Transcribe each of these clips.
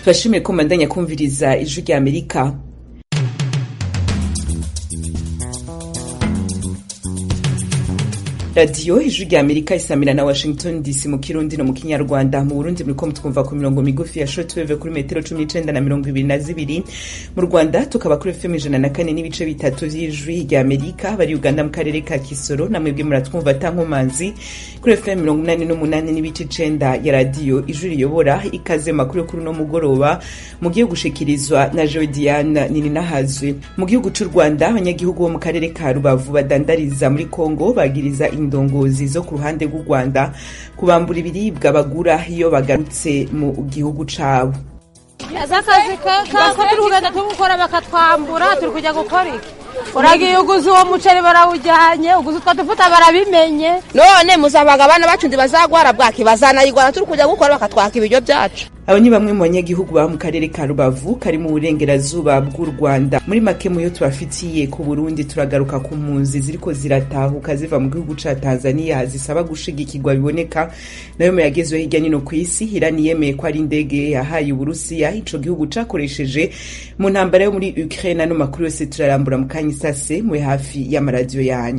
turashimiye ko mbandanya kumviriza ijwi rya amerika radiyo ijwi rya amerika isamira na washington dc mu kirundi no mu kinyarwanda mu burundi muriko mutwumva ku mirongo migufi ya shortwave kuri metero cumi n'icenda na mirongo ibiri na zibiri mu rwanda tukaba kuri fm ijana na kane n'ibice bitatu vy'ijwi rya amerika bari uganda mu karere ka kisoro namwebwe muratwumva tankomanzi kuri fm mirongo inani n'umunani n'ibice icenda ya radiyo ijwi riyobora ikaze makuru yo kuri uno mugoroba mugiye gushikirizwa na jewe diane nininahazwe mu gihugu c'u rwanda abanyagihugu bo mu karere ka rubavu badandariza muri kongo bagiriza indongozi zo ku ruhande rw'u rwanda kubambura ibiribwa bagura iyo bagarutse mu gihugu cabo aza akazi kako turi kugenda tugukora bakatwambura turi kujya gukora iki uragiye uguze uwo muceri barawujyanye uguze utwo dufuta barabimenye none muzabaga abana bacu ndi bazagwara bwaki bazanayigwara turi kujya gukora bakatwaka ibiryo byacu abo ni bamwe mu banyagihugu baba mu karere ka rubavu kari mu burengerazuba bw'u rwanda muri make muyo tubafitiye ku burundi turagaruka ku mpunzi ziriko ziratahuka ziva mu gihugu ca tanzania zisaba gushigikirwa biboneka nayo mu yagezweho hirya nino ku isi irani yemeye ko ari indege yahaye uburusiya ico gihugu cakoresheje mu ntambara yo muri ukraine ano makuru yose turarambura mu kanya isase muri hafi y'amaradiyo yanyu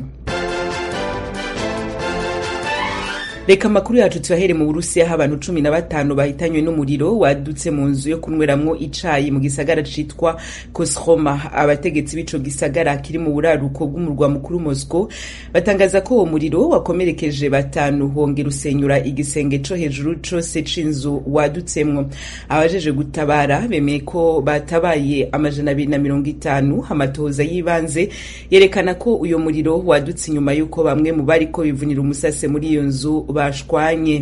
reka amakuru yacu tuyahere mu burusiya aho abantu cumi na batanu bahitanywe n'umuriro wadutse mu nzu yo kunyweramwo icayi mu gisagara citwa kosroma abategetsi b'ico gisagara kiri mu buraruko bw'umurwa mukuru moscow batangaza ko uwo muriro wakomerekeje batanu hongera usenyura igisenge co hejuru cose c'inzu wadutsemwo abajeje gutabara bemeye ko batabaye amajana abiri na mirongo itanu amatohoza y'ibanze yerekana ko uyo muriro wadutse inyuma y'uko bamwe mu bariko bivunira umusase muri iyo nzu bashwanye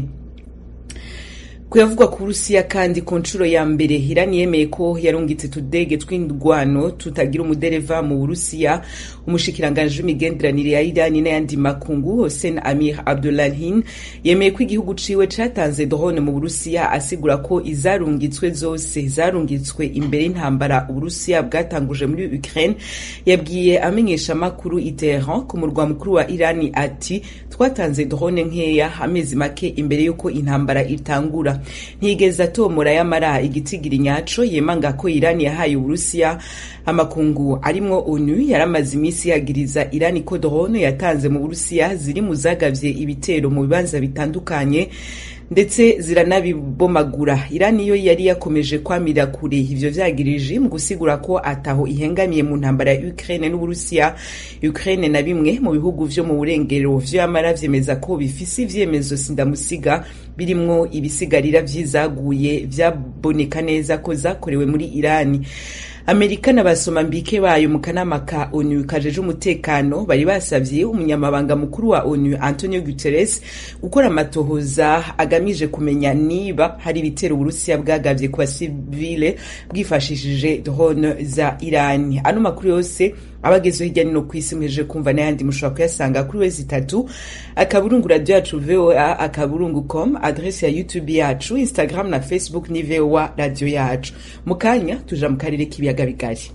kuyavugwa ku burusiya kandi ku nshuro ya mbere irani yemeye ko yarungitse tudege tw'indwano tutagira umudereva mu burusiya umushikiranganji w'imigenderanire ya irani n'ayandi makungu hossein amir abdullahin yemeye ko igihugu ciwe catanze drone mu burusiya asigura ko izarungitswe zose zarungitswe imbere y'intambara uburusiya bwatanguje muri ukraine yabwiye amenyesha amakuru i teheran ku murwa mukuru wa irani ati twatanze drone nkeya amezi make imbere y'uko intambara itangura ntiyigeze atomora yamara igitigiri nyaco yemanga ko irani yahaye uburusiya amakungu arimwo onu yaramaze iminsi yagiriza irani ko drone yatanze mu burusiya ziri mu zagavye ibitero mu bibanza bitandukanye ndetse ziranabibomagura irani yo yari yakomeje kwamira kure ivyo vyagirije mu gusigura ko ataho ihengamiye mu ntambara ya Ukraine n'Uburusiya Ukraine na bimwe mu bihugu vyo mu burengero vyo yamara vyemeza ko bifise ivyemezo sindamusiga birimwo ibisigarira vyizaguye vyaboneka neza ko zakorewe muri Irani amerika na basomambike bayo mu kanama ka onu kajeje umutekano bari basavye umunyamabanga mukuru wa onu antonio guterres gukora amatohoza agamije kumenya niba hari ibitero uburusiya bwagavye ku basivile bwifashishije drone za irani ano makuru yose abagezeho hirya nino ku isi mwejeje kumva n'ayandi mushobora kuyasanga kuri wezi itatu akaburungu radio yacu voa akaburungu com adresi ya youtube yacu instagram na facebook ni voa radio yacu mu kanya tuja mu karere k'ibiyaga bigari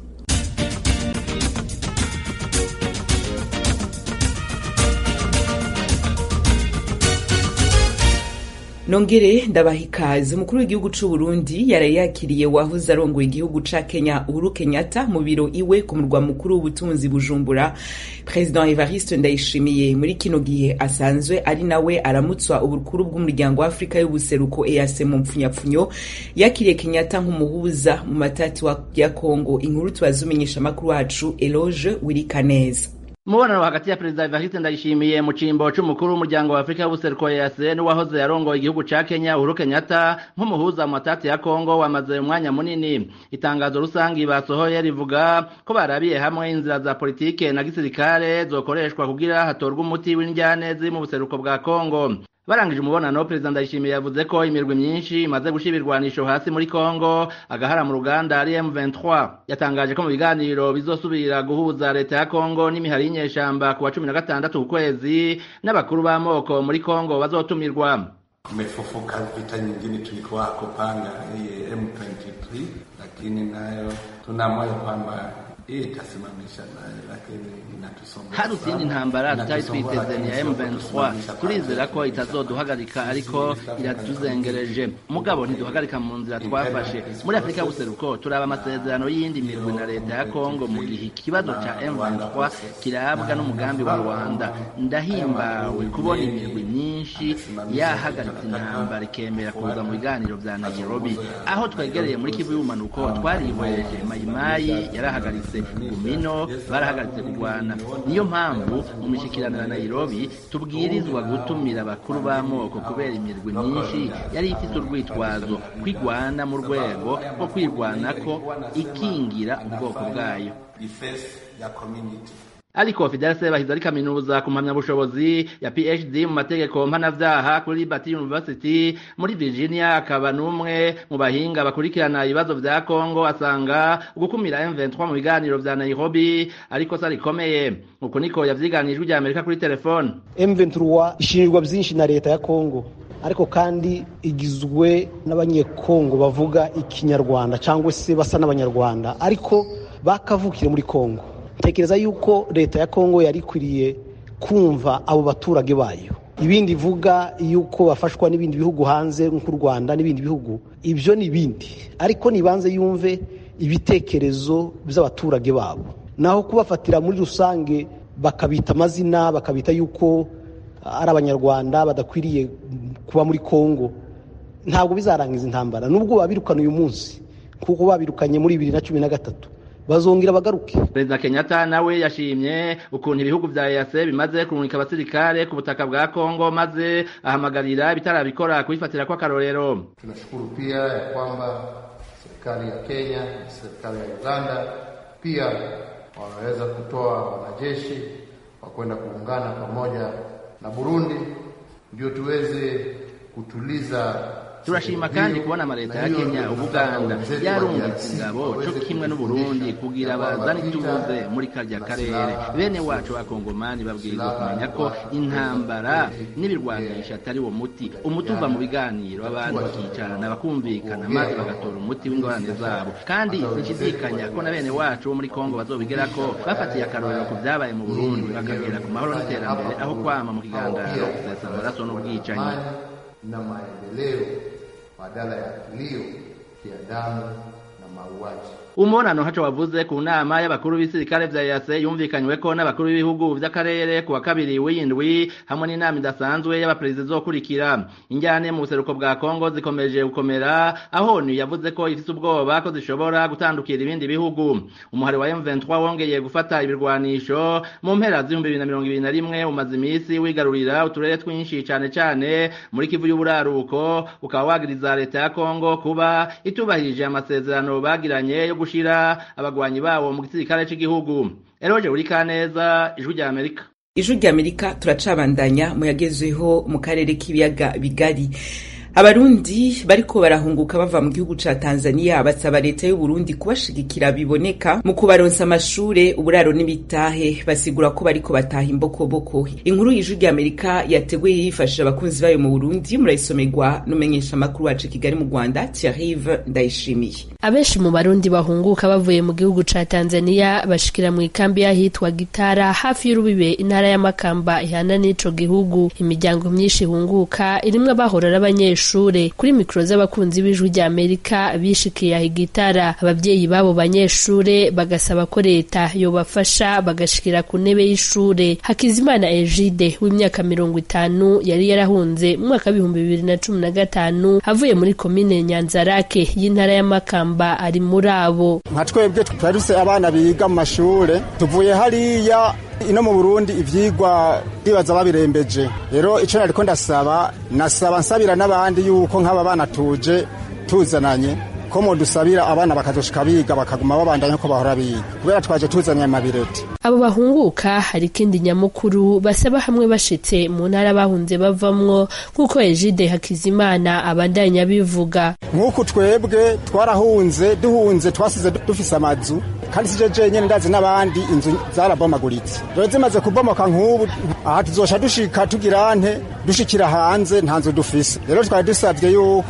nongere ndabaha ikaze umukuru w'igihugu c'u Burundi yaraye yakiriye wahoze arongoye igihugu ca Kenya Uhuru Kenyatta mu biro iwe ku murwa mukuru w'ubutunzi Bujumbura President Evariste Ndayishimiye muri kino gihe asanzwe ari nawe aramutswa ubukuru bw'umuryango wa Afrika y'ubuseruko EAC mu mpfunyapfunyo yakiriye Kenyatta nk'umuhuza mu matati ya Kongo inkuru tubazumenyesha makuru wacu Eloge Wirikaneza umubonano hagati ya perezida Evariste Ndayishimiye mu cimbo c'umukuru w'umuryango wa Afrika y'ubuseruko EAC n'uwahoze yarongoye igihugu ca Kenya Uhuru Kenyatta nk'umuhuza mu matati ya Kongo wamaze umwanya munini itangazo rusangi basohoye rivuga ko barabiye hamwe inzira za politike na gisirikare zokoreshwa kugira hatorwe umuti w'indyane ziri mu buseruko bwa Kongo barangije umubonano perezida ndayishimiye yavuze ko imirwi myinshi imaze gushira ibirwanisho hasi muri Kongo agahara mu ruganda ari M23 yatangaje ko mu biganiro bizosubira guhuza leta ya Kongo n'imihari y'inyeshamba ku wa cumi na gatandatu ku kwezi n'abakuru b'amoko muri Kongo bazotumirwa Tumefufuka vita nyingine tulikuwa kupanga hii M23, lakini nayo tuna moyo kwamba hii itasimamisha naye, lakini inatusonga hari izindi ntambara tutari twiteze ni ya M23 turizera ko itazoduhagarika ariko iratuzengereje mugabo ntiduhagarika mu nzira twafashe muri afurika y'ubuseruko turaba amasezerano y'iyindi mirwi na leta ya kongo mu gihe ikibazo ca M23 kirabwa n'umugambi wa rwanda ndahimbawe kubona imirwi myinshi yahagaritse intambara ikemera kuza mu biganiro vya nairobi aho twegereye muri kivu y'ubumanuko twarihweje mayimayi yarahagaritse gumino barahagaritse kurwana niyo mpamvu mu mishikirano ya nairobi tubwirizwa gutumira abakuru b'amoko kubera imirwi myinshi yari ifite urwitwazo kwigwana mu rwego rwo kwirwanako ikingira ubwoko bwayo defense ya community ariko Fidel Sebahizi ari kaminuza ku mpamyabushobozi ya PhD mu mategeko mpanavyaha kuri Liberty University muri Virginia akaba n'umwe mu bahinga bakurikirana ibibazo vya Congo asanga gukumira M23 mu biganiro vya Nairobi ariko sa rikomeye uko niko yavyiganijwe rya Amerika kuri telefone M23 ishinjwa byinshi na leta ya Congo ariko kandi igizwe n'abanyekongo bavuga ikinyarwanda cyangwa se basa n'abanyarwanda ariko bakavukire muri Congo tekereza yuko leta ya Kongo yari ikwiriye kumva abo baturage bayo ibindi ivuga yuko bafashwa n'ibindi bihugu hanze nk'u Rwanda n'ibindi bihugu ibyo ni ibindi ariko nibanze yumve ibitekerezo by'abaturage babo naho kubafatira muri rusange bakabita amazina bakabita yuko ari abanyarwanda badakwiriye kuba muri Kongo ntabwo bizarangiza intambara nubwo babirukana uyu munsi kuko babirukanye muri bibiri na cumi na gatatu bazongera bagaruke perezida kenyatta nawe yashimye ukuntu ibihugu vya EAC bimaze kurungika abasirikare ku butaka bwa kongo maze ahamagarira ibitarabikora kubifatira kwa karorero tunashukuru pia ya kwamba serikali ya kenya na serikali ya uganda pia wameweza kutoa wanajeshi wa kwenda kuungana pamoja na burundi ndio tuweze kutuliza turashima kandi kubona amaleta ya kenya ubuganda yarungitse ingabo co kimwe n'uburundi kugira bazane ituze muri karya karere bene wacu bakongomani babwirizwa kumenya ko intambara n'ibirwanisha atari wo muti umuti uva mu biganiro abantu bakicarana bakumvikana maze bagatora umuti w'ingorane zabo kandi sinshidikanya ko na bene wacu bo muri kongo bazobigerako bafatiye akarorero ku vyabaye mu burundi bakagera ku mahoro n'iterambere aho kwama mu kigandaro gusesa amaraso n'ubwicanyi na maendeleo badala ya kilio kia damu na mauaji. umunano haco wavuze ku nama y'abakuru b'isirikare vya EAC yumvikanyweko n'abakuru b'ibihugu vy'akarere ku wa kabiri w'indwi hamwe n'inama idasanzwe y'abaperezida izokurikira injyane mu buseruko bwa Kongo zikomeje gukomera aho ONU yavuze ko ifise ubwoba ko zishobora gutandukira ibindi bihugu umuhari wa M23 wongeye gufata ibirwanisho mu mpera z'ibihumbi bibiri na mirongo ibiri na rimwe umaze imisi wigarurira uturere twinshi cane cane muri Kivu y'uburaruko ukaba wagiriza leta ya Kongo kuba itubahirije amasezerano bagiranye yo gushira abagwanyi bawo mu gisirikare c'igihugu eroje uri kaneza ijwi rya Amerika ijwi rya Amerika turacabandanya mu yagezweho mu karere k'ibiyaga bigari abarundi bariko barahunguka bava mu gihugu ca Tanzania basaba leta y'u Burundi kubashigikira biboneka mu kubaronsa amashure uburaro n'ibitahe basigura ko bariko bataha imbokoboko inkuru y'ijwi rya Amerika yateguye yifashije abakunzi bayo mu Burundi murayisomerwa n'umenyesha makuru wacu Kigali mu Rwanda Thierry Ndayishimiye abenshi mu barundi bahunguka bavuye mu gihugu ca Tanzania bashikira mu ikambi y'ahitwa Gitara hafi y'urubibe intara ya Makamba ihana n'ico gihugu imiryango myinshi ihunguka irimwe abahora n'abanyeshure kuri mikro z'abakunzi b'ijwi rya Amerika bishikiye aho Gitara abavyeyi babo banyeshure bagasaba ko leta yobafasha bagashikira ku ntebe y'ishure Hakizimana Egide w'imyaka mirongo itanu yari yarahunze mu mwaka w'ibihumbi bibiri na cumi na gatanu avuye muri komine Nyanzarake y'intara ya Makamba ari muri abo nka twebwe twaruse abana biga mu mashure tuvuye hariya ino mu Burundi ivyigwa bibaza babirembeje rero ico nariko ndasaba nasaba nsabira n'abandi yuko nk'aba bana tuje tuzananye ko modusabira abana bakazoshika biga bakaguma babandanya ko bahora biga kubera twaje tuzanye amabireti abo bahunguka hari ikindi nyamukuru basaba hamwe bashitse mu ntara bahunze bavamwo nk'uko Egide Hakizimana abandanya bivuga nk'uku twebwe twarahunze duhunze twasize dufise amazu kandi sije jenyene ndazi n'abandi inzu zarabomaguritse rero zimaze kubomoka nk'ubu aha tuzosha dushika tugira nte dushikira hanze nta nzu dufise rero twari dusavye yuko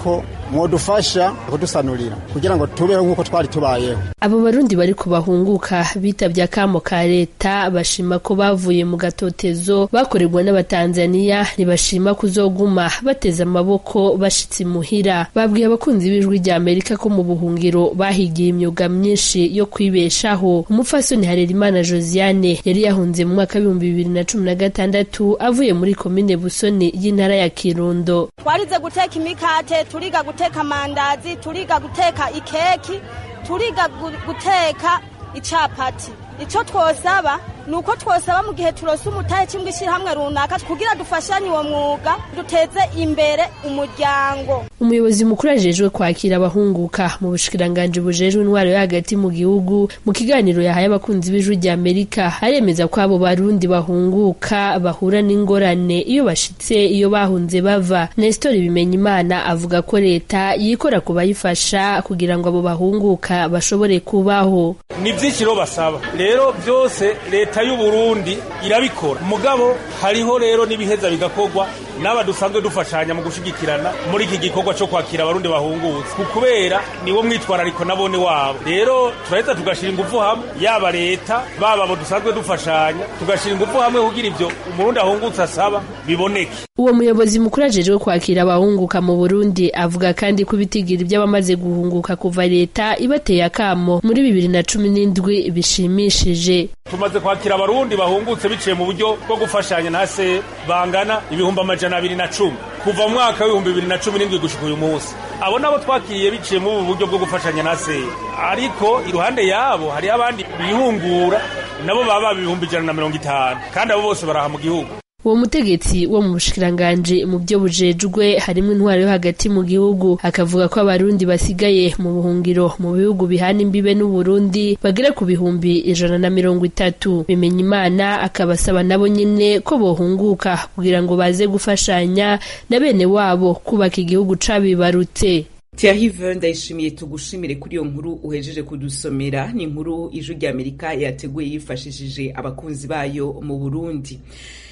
mwodufasha kudusanurira kugira ngo tubeho nk'uko twari tubayeho abo barundi bari kubahunguka bitabye akamo ka leta bashima ko bavuye mu gatotezo bakorerwa n'abatanzaniya ntibashima kuzoguma bateze amaboko bashitse imuhira babwiye abakunzi b'ijwi rya amerika ko mu buhungiro bahigiye imyuga myinshi yo kwibeshaho umupfasoni harerimana josiane yari yahunze mu mwaka w'ibihumbi bibiri na cumi na gatandatu avuye muri komine busoni y'intara ya kirundo twarize guteka imikate turiga guteka amandazi turiga guteka ikeki turiga guteka icapati icyo twosaba ni uko twosaba mu gihe turose umutahe cyangwa ishyirahamwe runaka kugira dufashanye uwo mwuga duteze imbere umuryango umuyobozi mukuru ajejwe kwakira abahunguka mu bushikiranganji bujejwe intwaro yo hagati mu gihugu mu kiganiro yahaye abakunzi b'ijwi rya amerika aremeza ko abo barundi bahunguka bahura n'ingorane iyo bashitse iyo bahunze bava nestor bimenyimana avuga ko leta yikora ku bayifasha kugira ngo abo bahunguka bashobore kubaho ni byinshi rero basaba rero byose leta y'u Burundi irabikora mugabo hariho rero n'ibiheza bigakorwa n'aba dusanzwe dufashanya mu gushigikirana muri iki gikorwa cyo kwakira abarundi bahungutse ku kubera niwo mwitwarariko nabone wabo rero turaheza tugashira ingufu hamwe yaba leta baba abo dusanzwe dufashanya tugashira ingufu hamwe kugira ibyo umurundi ahungutse asaba biboneke uwo muyobozi mukuru ajejwe kwakira abahunguka mu burundi avuga kandi ko ibitigira iby'abamaze guhunguka kuva leta ibateye akamo muri bibiri na cumi n'indwi bishimishije tumaze kwakira abarundi bahungutse biciye mu buryo bwo gufashanya na se bangana ibihumbi amajana abiri na cumi kuva mu mwaka w'ibihumbi bibiri na cumi n'indwi gushika uyu munsi abo nabo twakiriye biciye mu buryo bwo gufashanya na se ariko iruhande yabo hariho abandi bihungura nabo baba baba ibihumbi ijana na mirongo itanu kandi abo bose baraha mu gihugu uwo mutegetsi wo mu bushikiranganji mu byo bujejwe harimo intwaro yo hagati mu gihugu akavuga ko abarundi basigaye mu buhungiro mu bihugu bihana imbibe n'uburundi bagera ku bihumbi ijana na mirongo itatu bimenya imana akabasaba nabo nyine ko bohunguka kugira ngo baze gufashanya na bene wabo kubaka igihugu cabibarutse Thierry ndayishimiye tugushimire kuri iyo nkuru uhejeje kudusomera ni inkuru ijwi rya amerika yateguye yifashishije abakunzi bayo mu burundi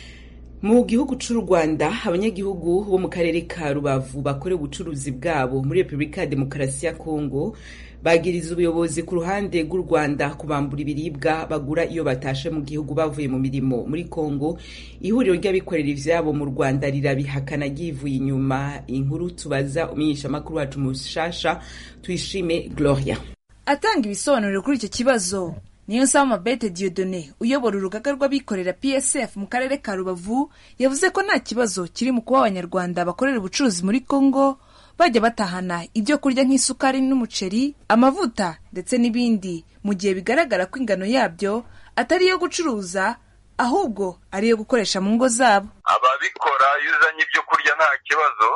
mu gihugu cy'u rwanda abanyagihugu bo mu karere ka rubavu bakora ubucuruzi bwabo muri repubulika ya demokarasi ya kongo bagiriza ubuyobozi ku ruhande rw'u rwanda kubambura ibiribwa bagura iyo batashe mu gihugu bavuye mu mirimo muri kongo ihuriro ry'abikorera ivyabo mu rwanda rirabihakana ryivuye inyuma inkuru tubaza umenyeshamakuru wacu mushasha tuyishime gloria atanga ibisobanuro kuri icyo kibazo niyo nsaba mabete diodone uyobora urugaga rw'abikorera psf mu karere ka rubavu yavuze ko nta kibazo kiri mu kuba abanyarwanda bakorera ubucuruzi muri congo bajya batahana ibyo kurya nk'isukari n'umuceri amavuta ndetse n'ibindi mu gihe bigaragara ko ingano yabyo atari iyo gucuruza ahubwo ari iyo gukoresha mu ngo zabo ababikora iyo uzanye ibyo kurya nta kibazo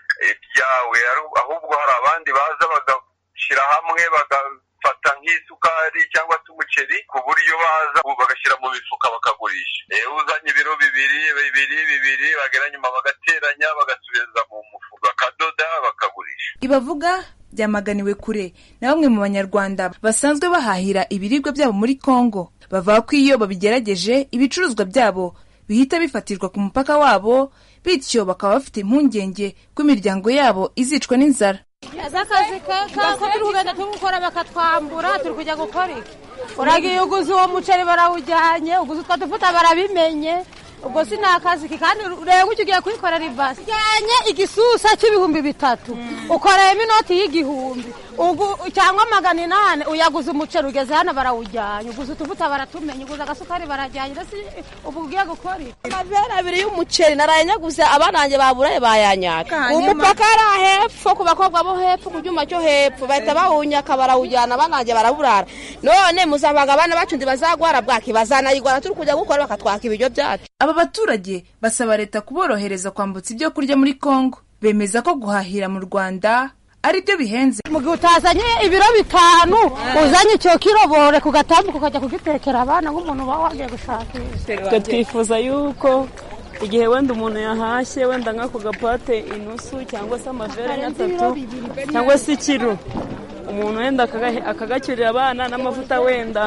ibyawe ahubwo hari abandi baza bagashyira hamwe bagafata nk'isukari cyangwa se umuceri ku buryo baza bagashyira mu mifuka bakagurisha uzanye ibiro bibiri bibiri bibiri bagera nyuma bagateranya bagasubiza mu mufuka bakadoda bakagurisha ibavuga byamaganiwe kure na bamwe mu banyarwanda basanzwe bahahira ibiribwa byabo muri congo bavuga ko iyo babigerageje ibicuruzwa byabo bihita bifatirwa ku mupaka wabo bityo bakaba bafite impungenge ko imiryango yabo izicwa n'inzara ese akazi kako turi kugenda tugukora bakatwambura turi kujya gukora iki uragiye uguze uwo muceri barawujyanye uguze utwo dufuta barabimenye ubwo si ni akazi ke kandi ureba icyo ugiye kuyikorera ibasi ujyanye igisusa cy'ibihumbi bitatu ukoreyemo inoti y'igihumbi cyangwa magana inani uyaguze umuceri ugeze hano barawujyanye uguze utuvuta baratumenya uguze agasukari barajyanye ndetse ubu ugiye gukora iki amavera abiri y'umuceri naraye nyaguze abana banjye baburaye bayanyaka umupaka ari hepfo ku bakobwa bo hepfo ku cyuma cyo hepfo bahita bawunyaka barawujyana abana banjye baraburara none muzabaga abana bacu ntibazagwara bwaki bazanayigwara turi kujya gukora bakatwaka ibiryo byacu aba baturage basaba leta kuborohereza kwambutsa ibyo kurya muri congo bemeza ko guhahira mu rwanda ari byo bihenze mu gihe utazanye ibiro bitanu uzanye icyo kirobore ku gatambuka ukajya kugitekera abana nk'umuntu uba wagiye gushakisha twe twifuza yuko igihe wenda umuntu yahashye wenda nk'ako gapate inusu cyangwa se amavere nk'atatu cyangwa se ikiro umuntu wenda akagacyurira abana n'amavuta wenda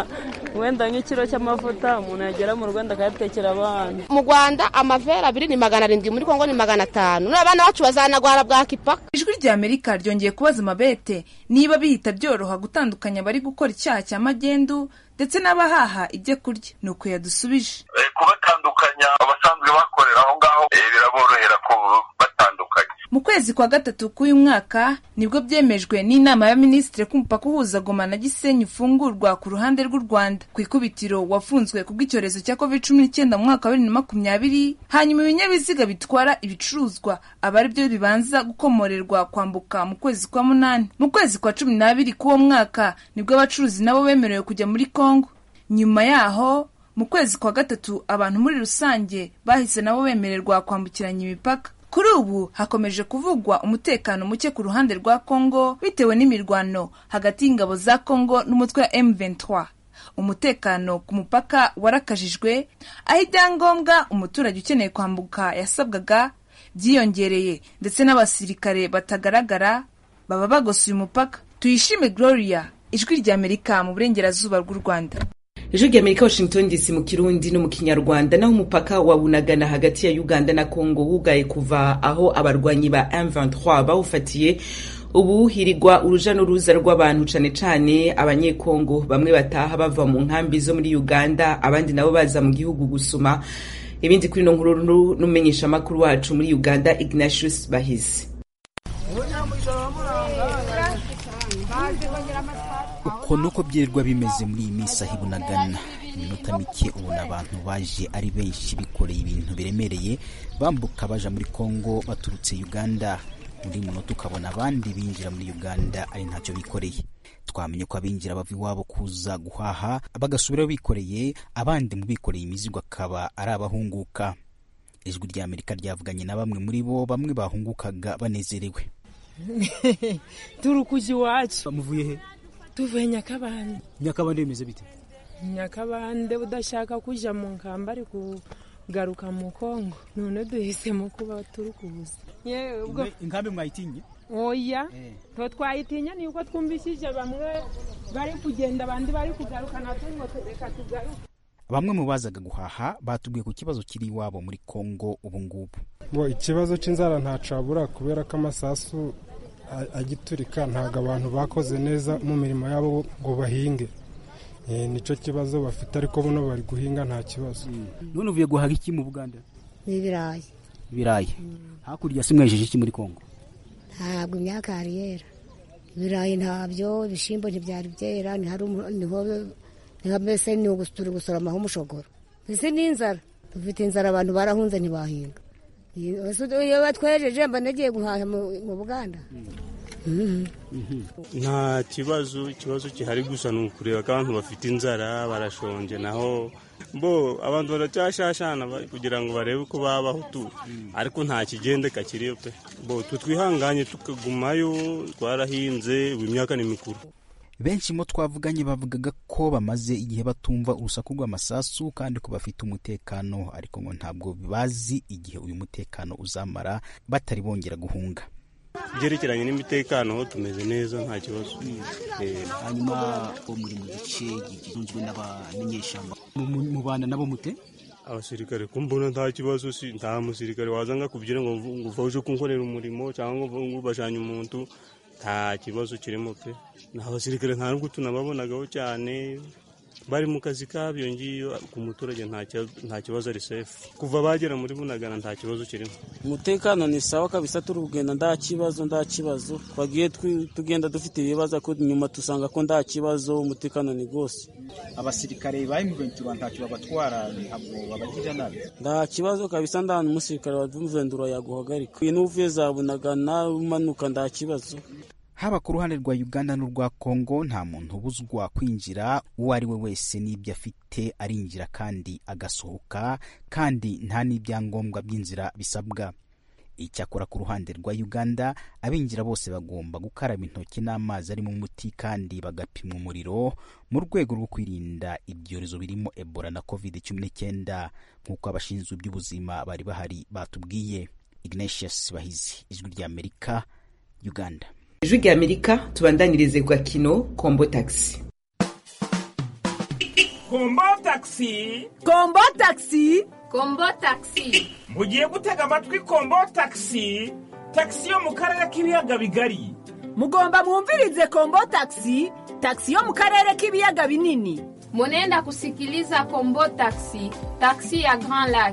wenda nk'ikiro cy'amavuta umuntu yagera mu rwanda akayatekera abana mu rwanda amavera abiri ni magana arindwi muri kongo ni magana atanu none abana bacu bazanagwara bwaki paka ijwi rya amerika ryongeye kubaza amabete niba bihita byoroha gutandukanya abari gukora icyaha cya magendu ndetse n'abahaha ibyo kurya ni uko yadusubije kubatandukanya abasanzwe bakorera aho ngaho biraborohera batandukanye mu kwezi kwa gatatu k'uyu mwaka nibwo byemejwe n'inama y'abaminisitiri ko umupaka uhuza goma na gisenyi ufungurwa ku ruhande rw'u rwanda ku ikubitiro wafunzwe kubw'icyorezo cya covid cumi n'icyenda mu mwaka wa bibiri na makumyabiri hanyuma ibinyabiziga bitwara ibicuruzwa aba ari byo bibanza gukomorerwa kwambuka mu kwezi kwa munani mu kwezi kwa cumi n'abiri k'uwo mwaka nibwo abacuruzi nabo bemerewe kujya muri kongo nyuma yaho mu kwezi kwa gatatu abantu muri rusange bahise nabo bemererwa kwambukiranya imipaka kuri ubu hakomeje kuvugwa umutekano muke ku ruhande rwa kongo bitewe n'imirwano hagati y'ingabo za kongo n'umutwe wa M23 umutekano ku mupaka warakajijwe aho ibyangombwa umuturage ukeneye kwambuka yasabwaga byiyongereye ndetse n'abasirikare batagaragara baba bagosuye umupaka tuyishime gloria ijwi rya amerika mu burengerazuba bw'u rwanda ijwi rya amerika washington dc mu kirundi no mu kinyarwanda naho umupaka wa bunagana hagati ya uganda na congo wugaye kuva aho abarwanyi ba m23 bawufatiye ubu hirigwa uruja n'uruza rw'abantu cane cane abanyekongo bamwe bataha bava mu nkambi zo muri uganda abandi nabo baza mu gihugu gusuma ibindi kuri no nkuru n'umumenyeshamakuru wacu muri uganda ignatius bahizi uko nuko byirirwa bimeze muri iyi minsi aho ibunagana iminota mike ubona abantu baje ari benshi bikoreye ibintu biremereye bambuka baja muri kongo baturutse uganda undi munota ukabona abandi binjira muri uganda ari ntacyo bikoreye twamenye ko abinjira bava iwabo kuza guhaha bagasubirayo bikoreye abandi mu bikoreye imizigo akaba ari abahunguka ijwi rya amerika ryavuganye na bamwe muri bo bamwe bahungukaga banezerewe turi kuja iwacu muvuye he tuvuye nyakabande nyakabande bimeze bite nyakabande udashaka kuja mu nkamba ari kugaruka mu kongo none duhisemo kuba turi kuza inkambi mwayitinye oya to twayitinya ni uko twumvishije bamwe bari kugenda abandi bari kugaruka natwe ngo reka tugaruke bamwe mu bazaga guhaha batubwiye ku kibazo kiri iwabo muri kongo ubu ngubu ngo ikibazo cy'inzara ntacabura kubera ko amasasu agiturika ntabwo abantu bakoze neza mu mirimo yabo ngo bahinge nicyo kibazo bafite ariko buno bari guhinga nta kibazo none uvuye guhaha iki mu buganda ni ibirayi ibirayi hakurya si mwejeje iki muri kongo ntabwo imyaka yari yera ibirayi ntabyo ibishyimbo ntibyari byera niho mbese ni turi gusoromaho umushogoro mbese ni inzara dufite inzara abantu barahunze ntibahinga iyo batwejeje mba nagiye guhaha mu buganda nta kibazo ikibazo gihari gusa ni ukureba ko abantu bafite inzara barashonje naho bo abantu baracyashashana kugira ngo barebe uko babaho tu ariko nta kigendeka kiriyo pe bo twihanganye tukagumayo twarahinze ubu imyaka ni mikuru benshi mo twavuganye bavugaga ko bamaze igihe batumva urusaku rw'amasasu kandi ko bafite umutekano ariko ngo ntabwo bazi igihe uyu mutekano uzamara batari bongera guhunga byerekeranye n'imitekano ho tumeze neza nta kibazo hanyuma muri mu gice gitunzwe n'abamenyeshyamba mubana nabo mute abasirikare ko mbona nta kibazo si nta musirikare waza kubyina ngo ngo uje kunkorera umurimo cyangwa ngo ubashanye umuntu nta kibazo kirimo pe ni abasirikare nta nubwo tunababonagaho cyane bari mu kazi kabyo ngiyo ku muturage nta kibazo ari sefu kuva bagera muri bunagana nta kibazo kirimo umutekano ni sawa kabisa turi kugenda nta kibazo nta kibazo twagiye tugenda dufite ibibazo ko nyuma dusanga ko nta kibazo umutekano ni rwose abasirikare ba M23 ntacyo babatwara ntabwo babagirira nabi nta kibazo kabisa nta n'umusirikare wa M23 yaguhagarika iyo n'uvuye za bunagana umanuka nta kibazo haba ku ruhande rwa uganda n'urwa kongo nta muntu ubuzwa kwinjira uwo ari we wese n'ibyo afite arinjira kandi agasohoka kandi nta n'ibyangombwa by'inzira bisabwa icyakora ku ruhande rwa uganda abinjira bose bagomba gukaraba intoki n'amazi arimo umuti kandi bagapimwa umuriro mu rwego rwo kwirinda ibyorezo birimo ebola na covid cumi n'icyenda nk'uko abashinzwe iby'ubuzima bari bahari batubwiye ignatius bahizi ijwi ry'amerika uganda ijwi rya amerika tubandanirize ku gakino kombo tagisi kombo taxi kombo taxi kombo taxi mugiye gutega amatwi kombo taxi taxi yo mu karere k'ibiyaga bigari mugomba mwumvirize kombo taxi taxi yo mu karere k'ibiyaga binini munenda kusikiliza kombo taxi taxi ya grand lac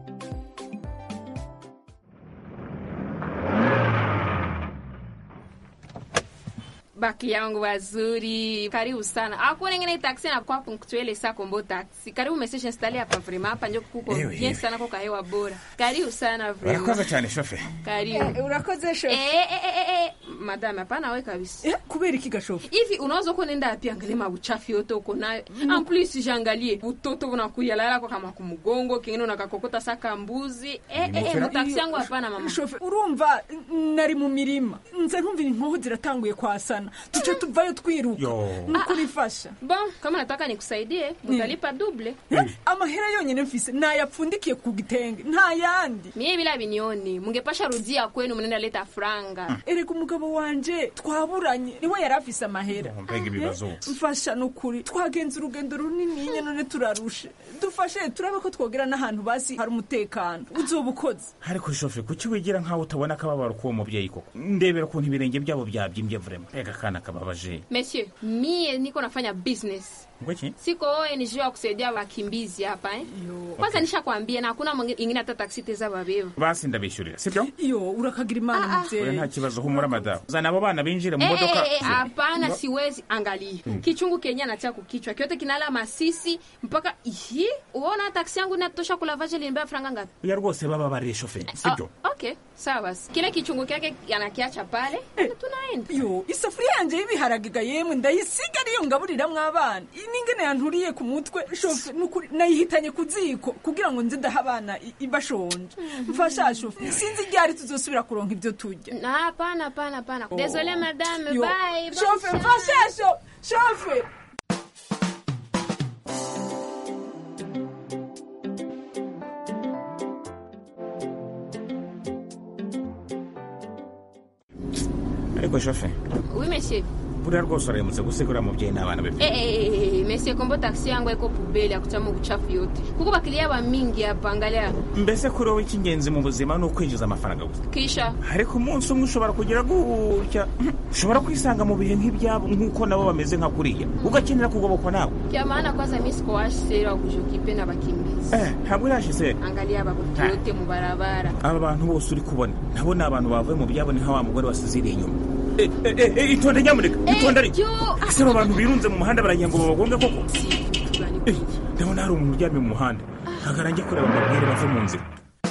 baki yangu wazuri karibu sana hakuna ingine taxi na kwa punctuele sa kombo taxi karibu message installe hapa vraiment hapa ndio kuko Ewe, bien ewe. sana kwa kahewa bora karibu sana vraiment urakoze cyane shofe karibu urakoze shofe eh eh eh eh, eh madame hapana we kabisa eh kubera iki gashofe hivi unaweza kuwa nenda pia angalia mabuchafu yote uko nayo en plus jangalie butoto bunakuya lala kwa kama kumugongo kingine unakakokota saka mbuzi eh eh, eh Nimefera- mutaksi yangu hapana mama shofe urumva n- nari mu mirima nze ntumvira inkoho ziratanguye kwasana tuce tuvayo twiruka Yo. nukurifasha bon kama nataka nikusaidie mutalipa double amahera yonyine mfise nayapfundikiye ku gitenge nta yandi mie bila binioni mungepasha rudia kwenu mnenda leta franga erega umugabo wanje twaburanye niwe yari afise amahera mbega ibibazo mfasha nukuri twagenze urugendo runini none turarushe dufashe turabe ko twogera n'ahantu basi hari umutekano uzoba ukoze ariko shofe kuki wigira nkaho utabona akababaro k'uwo mubyeyi koko ndebera ukuntu ibirenge byabo byabyimbye vrema mbega akana kababaje monsieur mie niko nafanya business ngo iki siko ONG wa kusaidia wakimbizi hapa eh? kwanza nishakwambia na hakuna mwingi- ingine hata taksi teza babeba basi ndabishyurira sibyo iyo urakagira imana oya muvyeyi nta kibazo humura madamu zana abo bana binjire mu Eh, modoka eh, eh, hapana Ngo- siwezi angalia Mm. kichungu kenye anatia kukichwa kyote kinala masisi mpaka ihi uona taksi yangu inatosha kulavaje linibea franga ngapi oya rwose bababarire shofe sibyo Ah, okay sawa basi kile kichungu kyake anakiacha pale tunaenda yo isafuriya yanje y'ibiharagega yemwe ndayisiga ariyo ngaburiramwo abana iyi n'ingene yanturiye ku mutwe shofe nukuri nayihitanye ku ziko kugira ngo nze ndaha abana i- i- bashonje mfasha shofe sinzi ryari tuzosubira kuronka ibyo turya Na, hapana hapana hapana désolé madame Yo, bye shofe mfasha sho- shofe ariko shofe oui monsieur buriya rwose uraremutse gusigura mubyeyi n'abana be Eh, eh, eh, eh, monsieur kombo taksi yangu iko pubeli ya kuchama uchafu yote kuko bakilia ba mingi hapa angalia mbese kuri wowe icy'ingenzi mu buzima ni ukwinjiza amafaranga gusa kisha ariko umunsi umwe ushobora kugira gutya ushobora kwisanga mu bihe nk'ibyabo nk'uko nabo bameze nka kuriya ugakenera kugobokwa nawe kya maana kwanza mi sikuwashera kujukipe na bakimbizi eh ntabwo irashize angalia babutu yote mu barabara aba bantu bose uri kubona nabo ni abantu bavuye mu byabo ni nka wa mugore wasiziriye inyuma Eh, eh, eh, eh, itonde nyamuneka itonde ariko ese abo bantu birunze mu muhanda baragira ngo babagonge koko Eh, ndabona hari umuntu uryamye mu muhanda hagara njye kureba mbabwire bave mu nzira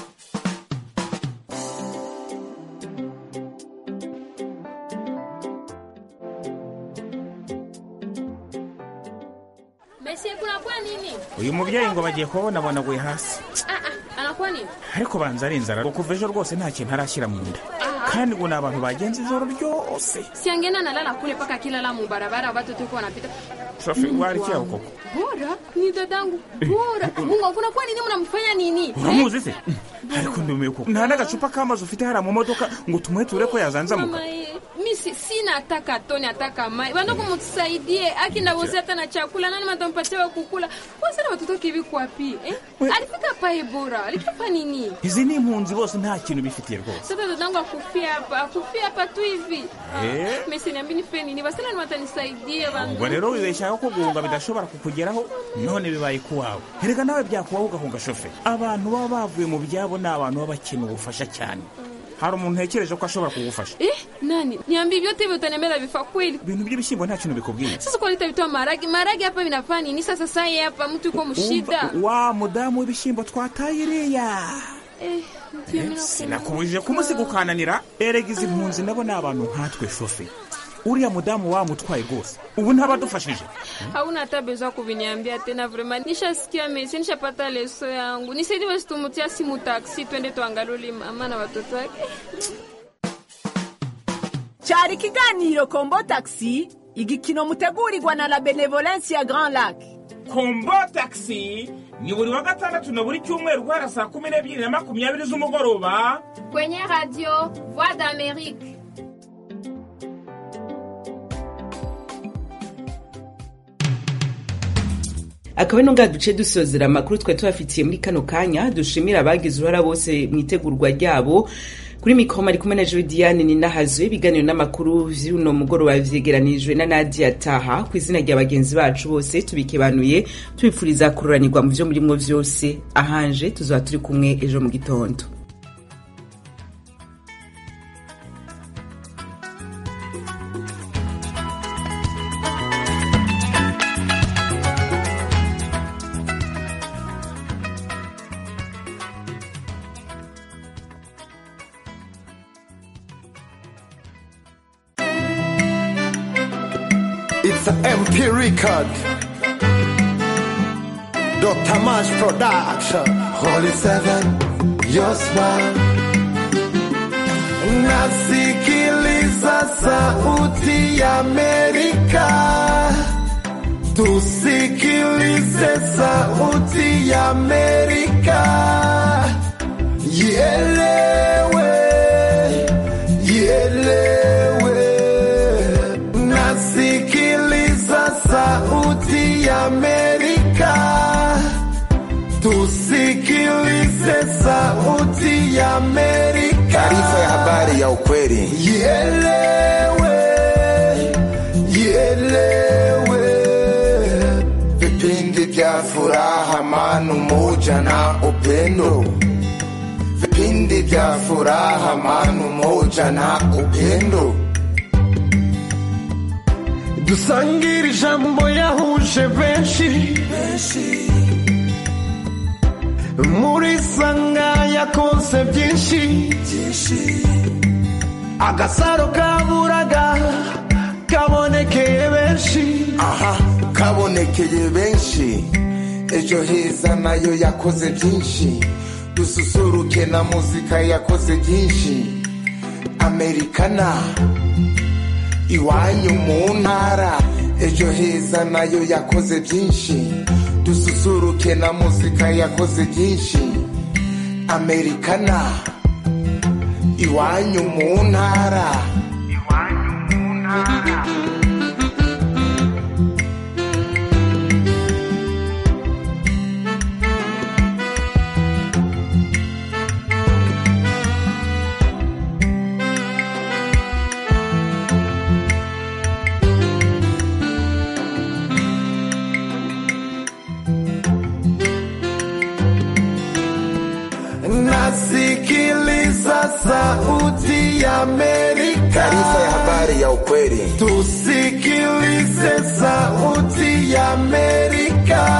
monsieur kunakuwa nini uyu mubyeyi ngo bagiye kubabona bonaguye hasi ah, ah, anakuwa nini ariko banza ari inzara ngo kuva ejo rwose nta kintu arashyira mu nda kandi ngo ni abantu bagenza ijoro ryose siangena nalala kule paka kilala mu barabara watu tuko wanapita shofe warikiyaho koko bora ni dadangu bora mungu kunakuwa nini mnamfanya nini uramuzi se ariko ndumiye koko nta n'agacupa k'amazi ufite hariya mu modoka ngo tumuheture ko yazanzamuka Mama, eh, mi si- sina ataka toni ataka mai bandugu mtusaidie akinda bosi hata na chakula nani matampatia wa kukula wasana watoto kivi kwapi eh? alifika pae bora alifika nini izi ni impunzi bose nta kintu bifitiye rwose sasa dadangu akufia hapa akufia hapa tu hivi Eh. mesi niambi nife nini basana ni watanisaidia bandu ubwo rero wibeshyaho ko guhunga bidashobora kukugeraho none bibaye kuwawe erega nawe byakubaho ugahunga shofe abantu baba bavuye mu byabo ni abantu baba bakeneye ubufasha cyane hari umuntu ntekereje ko ashobora kugufasha eh nani niambi vyote hivyo utaniambia vifa kweli ibintu by'ibishyimbo nta kintu bikubwiye sasa kwa litavitoa maragi maragi hapa vinafanya nini sasa sai hapa mtu yuko mshida Umva, wa mudamu w'ibishyimbo twataye iriya eh, ndio mimi sinakubujije kumusiga ukananira erega izi mpunzi nabo ni abantu nkatwe shofe uriya mudamu wamutwaye rwose ubu ntabadufashije hauna hata bezo kuviniambia tena vrema nishasikia mesi nishapata leso yangu nisaidi basi tumutia simu taksi twende tuangaluli mama na watoto wake cyari ikiganiro kombo taxi igikino mutegurirwa na la benevolence ya grand lac kombo taxi ni buri wa gatandatu na buri cyumweru guhera saa kumi n'ebyiri na makumyabiri z'umugoroba kwenye radio voix d'amerique akaba no ngaha duce dusozera amakuru twari tubafitiye muri kano kanya dushimira abagize uruhara bose mu itegurwa ryabo kuri mikoro ari kumwe na Julidiane Ninahazwe ibiganiro n'amakuru vy'uno mugoroba vyegeranijwe na Nadia Taha ku izina rya bagenzi bacu bose tubikebanuye tubipfuriza kururanirwa mu vyo murimwo vyose ahanje tuzoba turi kumwe ejo mu gitondo It's an MP record. Dr. Mash Production. Holy Seven, your smile. Nasikiliza sauti ya Amerika. Tusikilize sauti ya Amerika. Ielewe, ielewe. Nasikiliza sauti ya Amerika. Tusikilize sauti ya Amerika. Taarifa ya habari ya ukweli. Ielewe, ielewe. Vipindi vya furaha, amani, umoja na upendo. Vipindi vya furaha, amani, umoja na upendo. dusangire ijambo yahuje benshi muri sanga yakonse byinshi agasaro kaburaga kabonekeye benshi aha kabonekeye benshi ejo heza nayo yakoze byinshi dususuruke na muzika yakoze byinshi amerikana iwanyu mu ntara ejo heza nayo yakoze byinshi dususuruke na muzika yakoze byinshi amerikana iwanyu mu ntara nasikiliza sauti ya Amerika. Taarifa ya habari ya ukweli. Tusikilize sauti ya Amerika.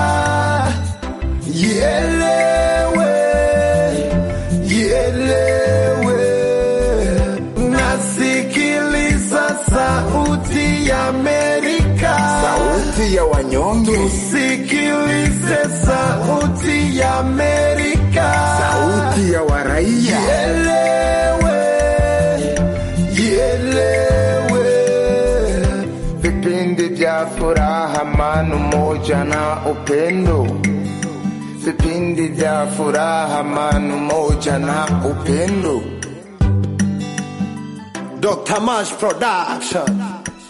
Ielewe, ielewe. Nasikiliza sauti ya Amerika. Sauti ya wanyonge. Tusikilize sauti ya Amerika. Sauti ya waraia. Ielewe, ielewe. Vipindi vya furaha, amani, umoja na upendo. Vipindi vya furaha, amani, umoja na upendo. Dr. Mash Production.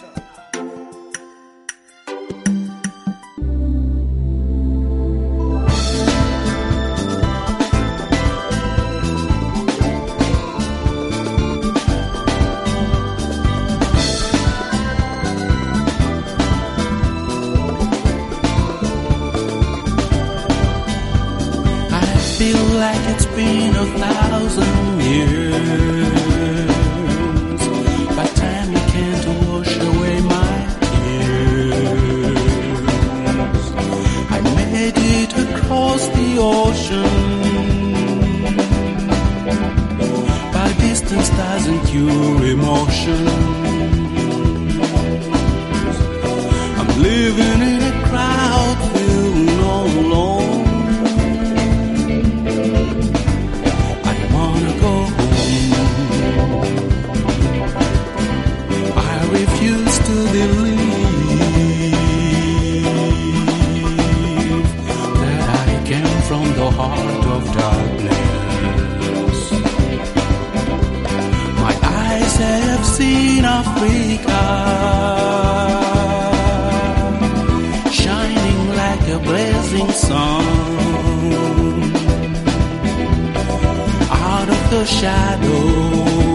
I feel like it's been a thousand years. But time can't wash away my tears. I made it across the ocean. But distance doesn't cure emotion. I'm living in a crowd feeling all alone. I wanna go home. I refuse to believe that I came from the heart of darkness. My eyes have seen Africa shining like a blaze sun. Out of the shadows